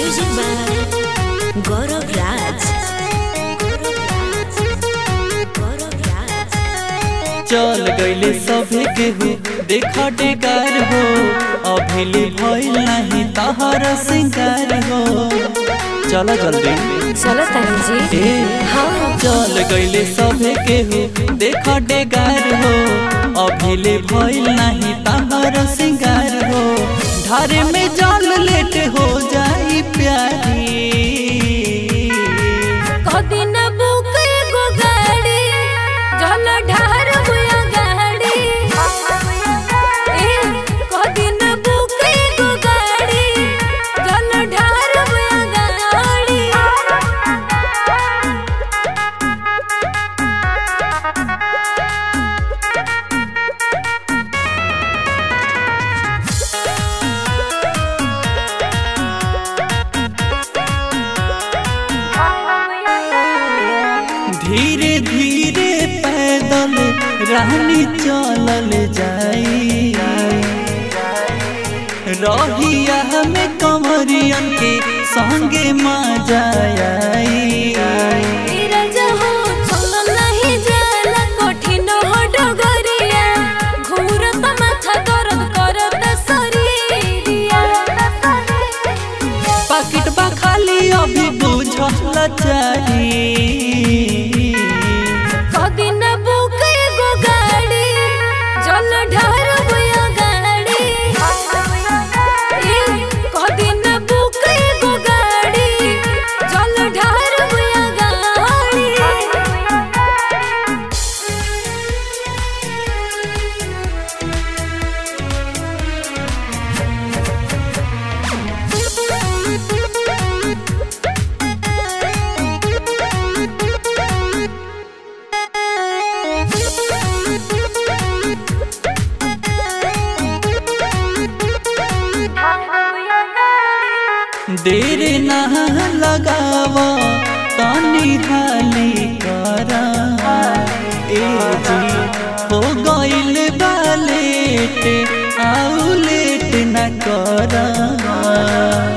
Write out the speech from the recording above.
Music by Gaurav Raj. Gaurav Raj. चल गईले सभे केहू देखा डेगार हो अभिले भइल नाही तहर सिंगार हो चला जल्दी चलो तानी जी ए चल गईले सभे केहू देखा डेगार हो अभिले भइल नाही तहर सिंगार हो धारे में जल लेट हो जाई प्यारी कदिन बुक एगो गाड़ी जल ढार बुया गाड़ी ए कदिन बुक एगो गाड़ी जल ढार बुया गाड़ी धीरे धीरे पैदल रानी चलल जाई रहिया में कंवरियन के संगे मजा आई धीरज हो चल नहीं जाला कठिन हो डगरिया घूरत माथा दर्द करत शरीरिया पाकिट बा खाली अभी बुझल चाही कदिन बुक एगो गाड़ी जल ढार बुया गाड़ी ए कदिन बुक एगो गाड़ी जल ढार बुया गाड़ी देर ना लगावा तानी हाली करा ए जी हो गइल बा लेट आउ लेट न करा